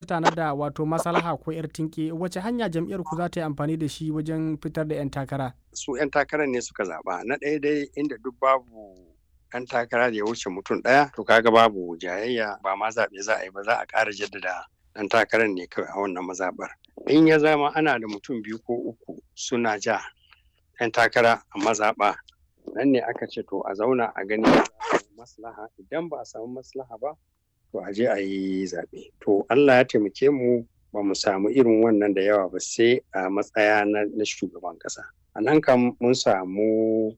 tanada wato maslaha ko yar tinke wace hanya jam'iyyar ku za ta yi amfani da shi wajen fitar da 'yan takara su 'yan takarar ne suka zaɓa na ɗaya dai inda duk babu 'yan takara da ya wuce mutum ɗaya to kaga babu jayayya ba ma zaɓe za a yi ba za a ƙara jaddada ɗan takarar ne kawai a wannan mazaɓar in ya zama ana da mutum biyu ko uku suna ja 'yan takara a mazaɓa nan ne aka ce to a zauna a gani maslaha idan ba a samu maslaha ba to a je a yi zaɓe to Allah ya taimake mu ba mu samu irin wannan da yawa ba sai a matsaya na shugaban ƙasa a nan kam mun samu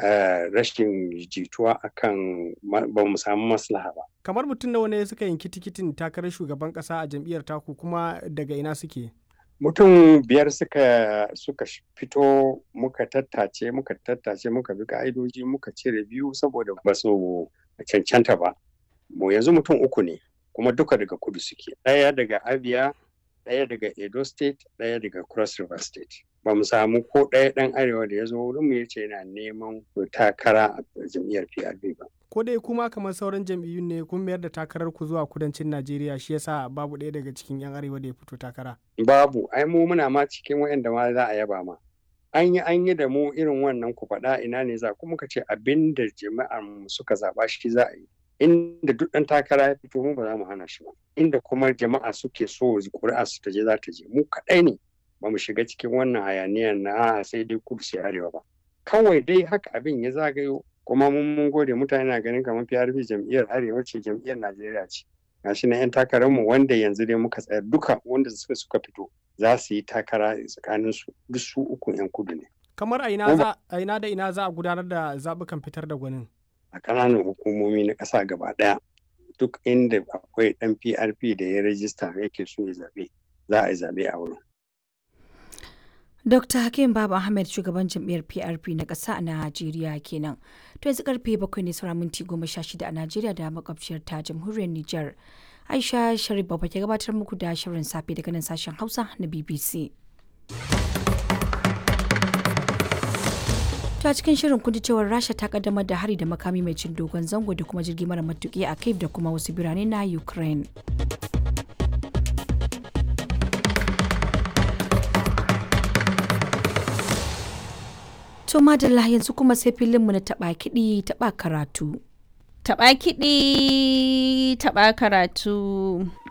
rashin jituwa akan ba mu samu maslaha ba kamar mutum nawa ne suka yanki tikitin takarar shugaban ƙasa a jam'iyyar taku kuma daga ina suke mutum biyar suka suka fito muka tattace muka tattace muka bi ka'idoji muka cire biyu saboda ba su cancanta ba mu yanzu mutum uku ne kuma duka daga kudu suke ɗaya daga abia ɗaya daga edo state ɗaya daga cross river state ba mu samu ko ɗaya ɗan arewa da ya zo wurin mu ya ce yana neman takara a jam'iyyar prp ba ko dai kuma kamar sauran jam'iyyun ne kun mayar da takarar ku zuwa kudancin najeriya shi yasa babu ɗaya daga cikin yan arewa da ya fito takara babu ai mu muna ma cikin waɗanda ma za a yaba ma an yi an yi da mu irin wannan ku faɗa ina ne za kuma ka ce abin da jama'ar mu suka zaɓa shi za a yi inda duk ɗan takara ya fito mu ba za mu hana shi ba inda kuma jama'a suke so ƙuri'a su ta je za ta je mu kaɗai ne ba mu shiga cikin wannan hayaniyar na sai dai kudu sai arewa ba kawai dai haka abin ya zagayo kuma mun mun gode mutane na ganin kamar PRP jam'iyyar arewa ce jam'iyyar Najeriya ce gashi na 'yan takararmu wanda yanzu dai muka tsayar duka wanda suka suka fito za su yi takara tsakanin su duk su uku 'yan kudu ne kamar a ina za a ina da ina za a gudanar da zabukan fitar da gwanin a ƙananan hukumomi na ƙasa gaba ɗaya duk inda akwai ɗan PRP da ya rajista yake so ya zaɓe za a yi zaɓe a wurin Dr. Hakim Baba Ahmed shugaban jam'iyyar PRP na ƙasa a Najeriya kenan. To yanzu karfe bakwai ne sauran minti goma sha shida a Najeriya da makwabciyar ta jamhuriyar Nijar. Aisha Sharif Baba ke gabatar muku da shirin safe daga nan sashen Hausa na BBC. ta cikin shirin kun cewar rasha ta kaddamar da hari da makami mai cin dogon zango da kuma jirgi mara matuki a kiev da kuma wasu birane na ukraine to madalla yanzu kuma sai filinmu na taba kiɗi taba karatu taba kiɗi taba karatu